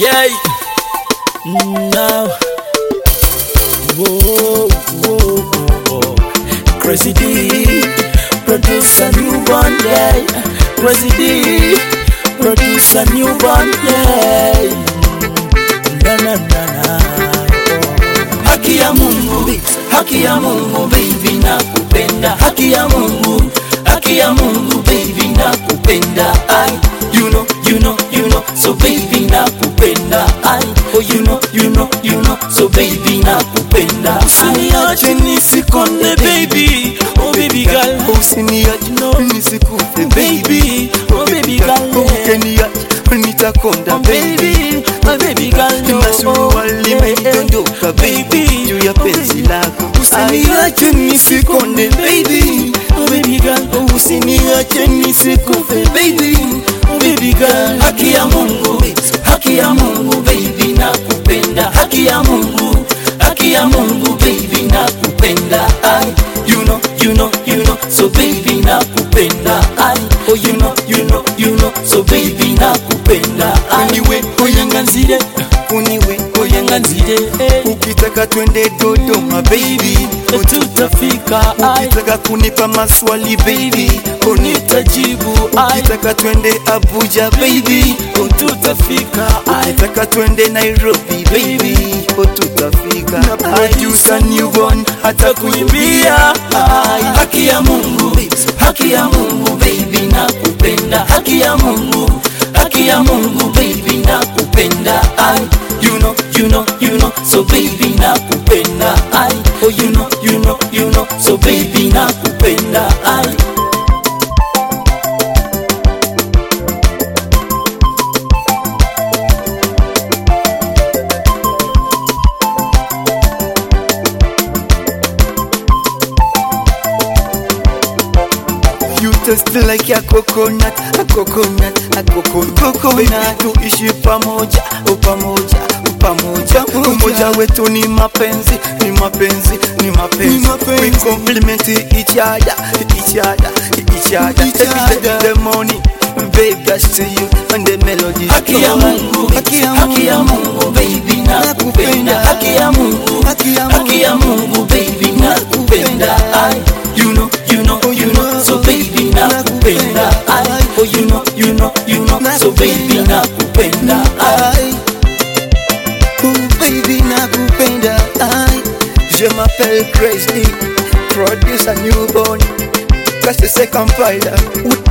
Yeah. Now. Whoa, whoa, whoa. Crazy D. Produce a newborn, yeah. Crazy D. Produce a newborn, yeah. Na, na, na, na. Haki ya Mungu, haki ya Mungu, baby nakupenda. Haki ya Mungu, haki ya Mungu, baby nakupenda. I, you know, you know, you know, so baby nakupenda. I, oh you know, you know, you know, so baby nakupenda. Usiniache nisikonde baby, oh baby girl. usiniache No. nisikufe Baby, oh baby girl. ukeniache nitakonda Oh baby, oh baby girl. no. Nimesua limedondoka Baby, baby juu ya penzi lako Usiniache nisikonde baby, oh baby girl. Oh, usiniache nisikufe baby, oh baby girl. Haki ya Mungu, haki ya Mungu baby nakupenda. Haki ya Mungu, haki ya Mungu baby nakupenda. I, you know, you know, you know, so baby nakupenda. I, oh you know, you know, you know, so baby nakupenda. I, Uniwe, oyanganzire, uniwe oyanganzire, eh. ukitaka twende Dodoma baby tutafika ai ukitaka kunipa maswali baby unitajibu ai ukitaka twende Abuja baby tutafika ai ukitaka twende Nairobi baby tutafika na producer newborn hata kuimbia ai haki ya Mungu haki ya Mungu baby nakupenda haki ya Mungu haki ya Mungu baby nakupenda ai you know you know you know so baby nakupenda ai oh you know you know you know so baby nakupenda ai You taste like a coconut, a coconut, a coconut, coconut. Tuishi pamoja, o pamoja, o pamoja. Umoja wetu ni mapenzi, ni mapenzi, ni mapenzi. We compliment each other, each other, each other. Each Take other. the, the money, babe, that's to you, and the melody. haki ya Mungu haki ya Mungu baby nakupenda haki ya Mungu Haki ya Mungu. haki ya Mungu baby nakupenda ai you know you know you know so baby nakupenda ai oh you know you know you know so baby nakupenda ai Aïe. Oh baby nakupenda aïe. Je m'appelle Crazy Produce a newborn Casse c'est Kampala